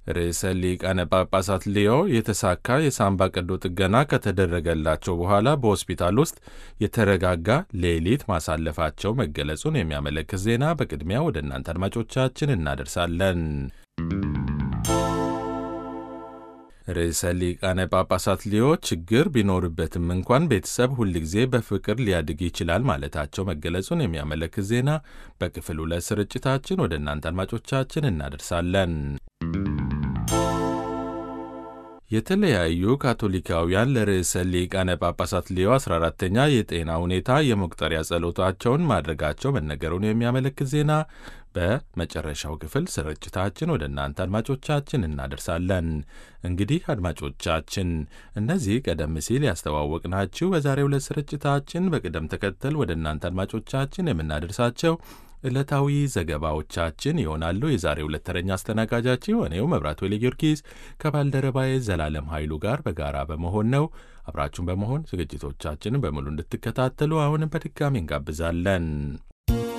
ርዕሰ ሊቃነ ጳጳሳት ሊዮ የተሳካ የሳምባ ቀዶ ጥገና ከተደረገላቸው በኋላ በሆስፒታል ውስጥ የተረጋጋ ሌሊት ማሳለፋቸው መገለጹን የሚያመለክት ዜና በቅድሚያ ወደ እናንተ አድማጮቻችን እናደርሳለን። ርዕሰ ሊቃነ ጳጳሳት ሊዮ ችግር ቢኖርበትም እንኳን ቤተሰብ ሁልጊዜ በፍቅር ሊያድግ ይችላል ማለታቸው መገለጹን የሚያመለክት ዜና በክፍል ሁለት ስርጭታችን ወደ እናንተ አድማጮቻችን እናደርሳለን። የተለያዩ ካቶሊካውያን ለርዕሰ ሊቃነ ጳጳሳት ሊዮ 14ተኛ የጤና ሁኔታ የመቁጠሪያ ጸሎታቸውን ማድረጋቸው መነገሩን የሚያመለክት ዜና በመጨረሻው ክፍል ስርጭታችን ወደ እናንተ አድማጮቻችን እናደርሳለን። እንግዲህ አድማጮቻችን እነዚህ ቀደም ሲል ያስተዋወቅናችሁ በዛሬው ዕለት ስርጭታችን በቅደም ተከተል ወደ እናንተ አድማጮቻችን የምናደርሳቸው ዕለታዊ ዘገባዎቻችን ይሆናሉ። የዛሬው ዕለት ተረኛ አስተናጋጃችን እኔው መብራቱ ወይለ ጊዮርጊስ ከባልደረባዬ ዘላለም ኃይሉ ጋር በጋራ በመሆን ነው። አብራችሁን በመሆን ዝግጅቶቻችንን በሙሉ እንድትከታተሉ አሁንም በድጋሚ እንጋብዛለን።